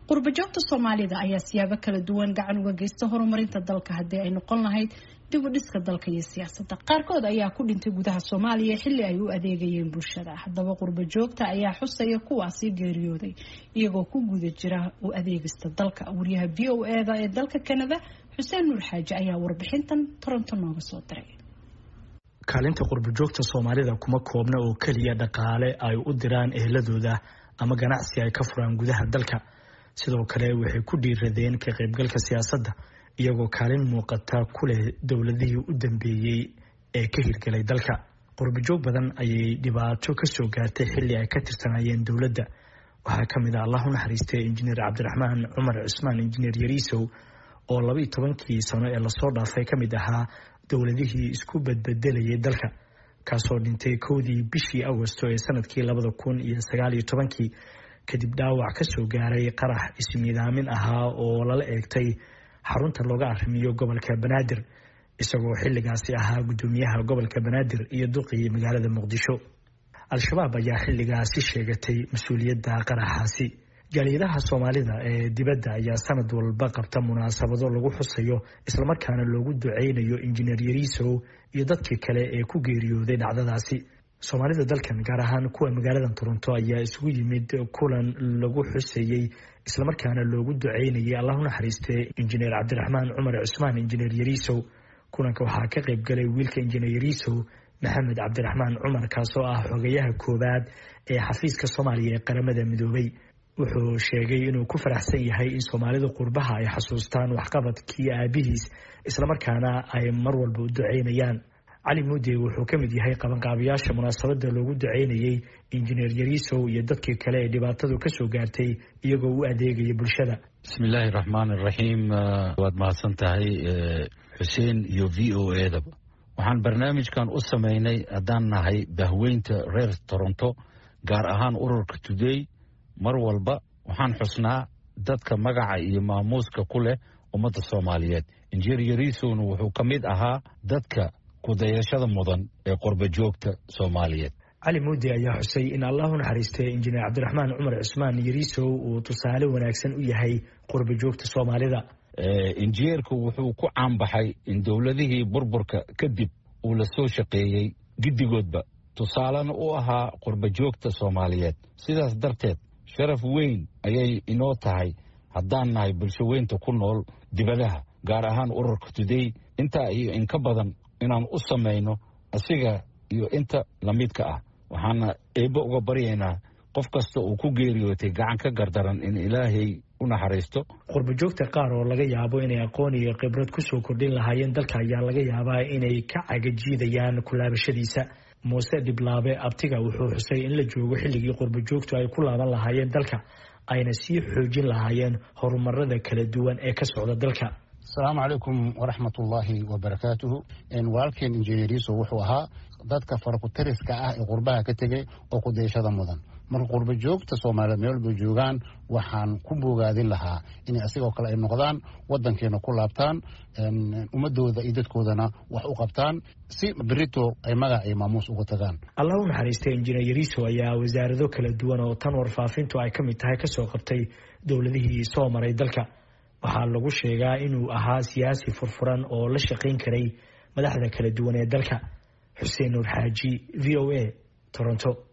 qurbajoogta soomaalida ayaa siyaabo kala duwan gacan uga geysta horumarinta dalka haddii ay noqon lahayd dib u dhiska dalka iyo siyaasadda qaarkood ayaa ku dhintay gudaha soomaaliya xilli ay u adeegayeen bulshada haddaba qurbajoogta ayaa xusaya kuwaasi geeriyooday iyagoo ku guda jira u adeegista dalka wariyaha v o eda ee dalka kanada xuseen nuur xaaji ayaa warbixintan toronto nooga soo diray kaalinta qurbajoogta soomaalida kuma koobna oo keliya dhaqaale ay u diraan eheladooda ama ganacsi ay ka furaan gudaha dalka sidoo kale waxay ku dhiiradeen ka qaybgalka siyaasadda iyagoo kaalin muuqata ku leh dowladihii u dambeeyey ee ka hirgelay dalka qurbajoog badan ayay dhibaato kasoo gaartay xilli ay ka tirsanayeen dowladda waxaa ka mid ah allah u naxariistay injineer cabdiraxmaan cumar cusmaan injineer yariisow oo labaiyo tobankii sano ee lasoo dhaafay ka mid ahaa dowladihii isku badbedelayay dalka kaasoo dhintay kowdii bishii agosto ee sanadkii labada kun iyo sagaal iyo tobankii kadib dhaawac kasoo gaaray qarax ismiidaamin ahaa oo lala eegtay xarunta looga arrimiyo gobolka banaadir isagoo xilligaasi ahaa guddoomiyaha gobolka banaadir iyo duqii magaalada muqdisho al-shabaab ayaa xilligaasi sheegatay mas-uuliyadda qaraxaasi jaaliyadaha soomaalida ee dibadda ayaa sanad walba qabta munaasabado lagu xusayo islamarkaana loogu duceynayo injineer yariisow iyo dadkii kale ee ku geeriyooday dhacdadaasi soomaalida dalkan gaar ahaan kuwa magaalada toronto ayaa isugu yimid kulan lagu xuseeyey islamarkaana loogu duceynayay allah u naxariistee injineer cabdiraxmaan cumar cusmaan injineer yariisow kulanka waxaa ka qayb galay wiilka injineer yariisow maxamed cabdiraxmaan cumar kaasoo ah xogayaha koowaad ee xafiiska soomaaliya ee qaramada midoobay wuxuu sheegay inuu ku faraxsan yahay in soomaalida qurbaha ay xasuustaan waxqabadkii aabihiis islamarkaana ay mar walba u duceynayaan cali muudey wuxuu ka mid yahay qabanqaabayaasha munaasabada loogu duceynayey injineer yariisow iyo dadkii kale ee dhibaatadu kasoo gaartay iyagoo u adeegaya bulshada bismillaahi raxmaan iraxiim waad mahadsan tahay xuseen iyo v o edaba waxaan barnaamijkan u samaynay haddaan nahay bahweynta reer toronto gaar ahaan ururka today mar walba waxaan xusnaa dadka magaca iyo maamuuska ku leh ummadda soomaaliyeed injineer yariisowna wuxuu ka mid ahaa dadka kudayashada mudan ee qorbajoogta soomaaliyeed cali muudi ayaa xusay in allah u naxariistay injineer cabdiraxmaan cumar cusmaan yariisow uu tusaale wanaagsan u yahay qorbajoogta soomaalida injineerku wuxuu ku caanbaxay in dowladihii burburka kadib uu la soo shaqeeyey giddigoodba tusaalena u ahaa qurbajoogta soomaaliyeed sidaas darteed sharaf weyn ayay inoo tahay haddaan nahay bulsho weynta ku nool dibadaha gaar ahaan ururka today intaa iyo inka badan inaan u samayno asiga iyo inta lamidka ah waxaana eebbe uga baryaynaa qof kasta uu ku geeriyootay gacan ka gardaran in ilaahay u naxariisto qurbajoogta qaar oo laga yaabo inay aqoon iyo khibrad kusoo kordhin lahaayeen dalka ayaa laga yaabaa inay ka cagajiidayaan kulaabashadiisa muuse dhiblaabe abtiga wuxuu xusay in la joogo xilligii qurbajoogtu ay ku laaban lahaayeen dalka ayna sii xoojin lahaayeen horumarada kala duwan ee ka socda dalka asalaamu calaykum waraxmat ullaahi wabarakaatuhu walaalkeen injineeriso wuxuu ahaa dadka farakutariska ah ee qurbaha ka tegey oo kudayashada mudan marka qurba joogta soomaaliyeed meel walba joogaan waxaan ku bogaadin lahaa inay asigoo kale ay noqdaan wadankeena ku laabtaan ummadooda iyo dadkoodana wax u qabtaan si berito ay magac iyo maamuus uga tagaan allah u naxariistay injineer yariiso ayaa wasaarado kala duwan oo tan warfaafintu ay ka mid tahay kasoo qabtay dowladihii soo maray dalka waxaa lagu sheegaa inuu ahaa siyaasi furfuran oo la shaqayn karay madaxda kala duwan ee dalka xuseen nuur xaaji v o a toronto